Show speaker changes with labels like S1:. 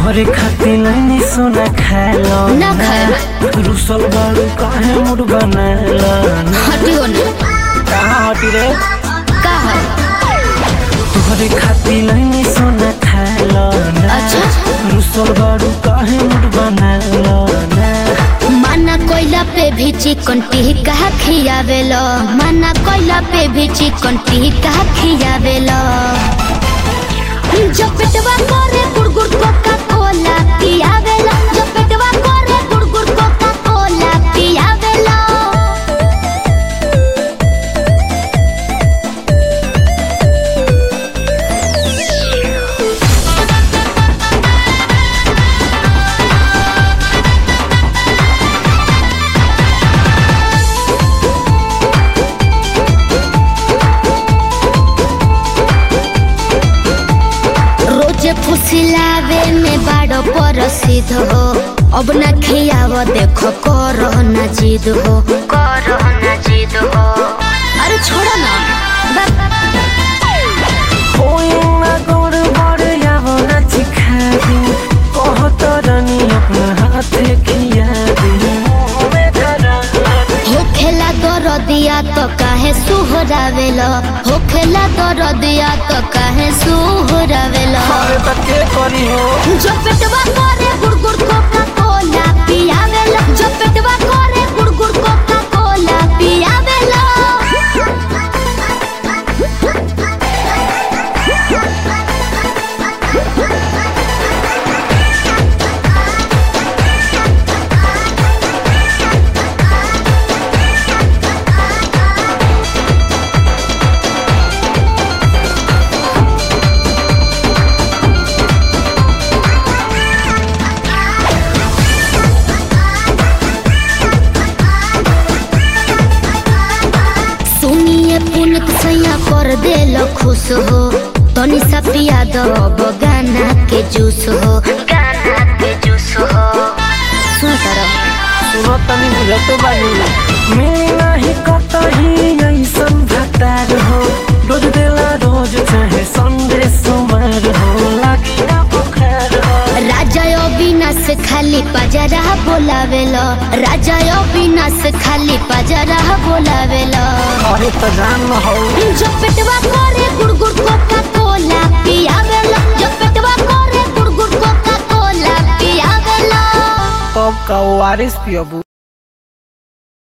S1: तोहरे खातिर नहीं सोना खालो
S2: ना खाए।
S1: रुसल बाड़ू काहे मुड़ बनाला
S2: हटियो ना
S1: कहाँ हटी रे
S2: का है
S1: तोहरे खातिर नहीं सोना खालो
S2: अच्छा।
S1: रुसल बाड़ू काहे मुड़ बनाला
S2: माना कोयला पे भी चिकन टिक्का खियावेलो माना कोयला पे भी चिकन टिक्का खियावेलो जो पेटवा करे गुड़गुड़ कोका कोला पियावेलो जो पेटवा करे गुड़गुड़ कोका कोला पियावेलो रोजे फुसिलावे में बाड़ो परसिद हो अब ना खियाव देखो करो ना जिद हो करो ना जिद हो अरे छोड़ो ना
S1: कोई ना गोड़ बड़ यावो ना चिखा दी कहत रानी अपना हाथे खिया दी मुँह धरा
S2: हो खेला दर दिया तो काहे सुहरावेलो हो खेला दर दिया तो काहे सुहरावेलो
S1: अरे त के करी हो
S2: जो पेटवा करे गुड़गुड़ कोका कोला पियावेलो जो पेटवा करे गुड़गुड़ कोका कोला पियावेलो सुनिए पुनित सैया कर देलो खुश हो तनी सा पिया दो अब गाना के जूस हो गाना के जूस हो सुन करो
S1: सुनो तनी बुझत बानी मिली नाही कतही ऐसन भतार हो रोज देला रोज चाहे संडे सोमवार हो लागी ना बुखार हो
S2: राजा अविनाश खाली पजरा बोलावेलो राजा अविनाश खाली पजरा बोलावेलो
S1: अरे त जान हो
S2: जो पेटवा करे गुड़गुड़ कोका कोला पियावेलो जो पेटवा करे गुड़गुड़ कोका कोला पियावेलो
S1: तब का वारिस पियबू